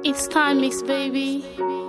It's time mix, baby.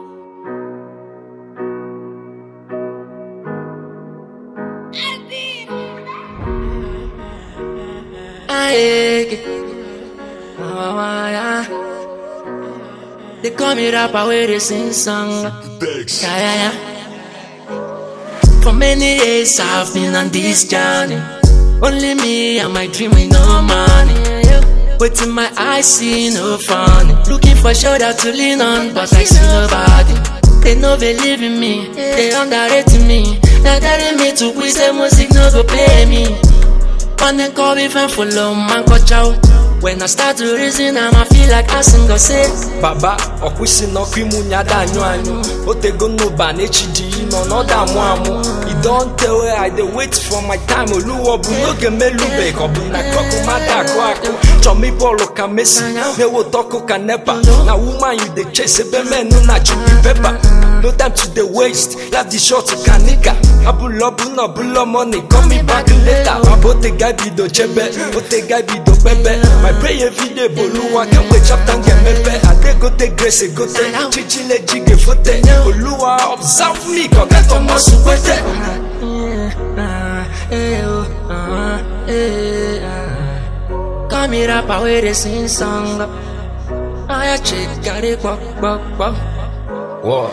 Aye, oh, yeah. They call me rapper where they sing song. Yeah, yeah, yeah. For many years I've been on this journey. Only me and my dream with no money. But in my eyes see no funny. Looking for shoulder to lean on, but I see nobody. They no believe in me, they underrating me. They're telling me to quit, say music no go pay me. And then call me fan for long, man, got out. When I start to reason, I'ma feel like asking God say, baba ọkwụsị n'ọkụ imu nyada anyụ anyụ otego n'ụba na echidi nọ n'ọda amụ amụ i don tell where i dey wait for my time oluwo bụ n'oge melube ka ọ bụ na kọkụ mada akụ akụ chọm ịbọọlụ ka mesi na-ewe tọkụ ka nepa na woman you dey chase ebe menu na chupi pepa no time to dey waste life dị short ka nika abụlọ bụ na ọbụlọ money call me back later mabụ otega bido chebe otega bido kpebe my prayer everyday bụ oluwa kemgbe chapter m ga-emepe adegote grace egote chichile ji ga-efote oluwa observe me ka ọ gatọmọsụ kwete ah, eh, oh, ah, eh, ah. Call me rapper where they sing song. I a chick got it, bop, bop, bop. Whoa.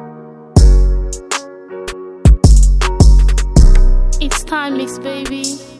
It's time mix, baby.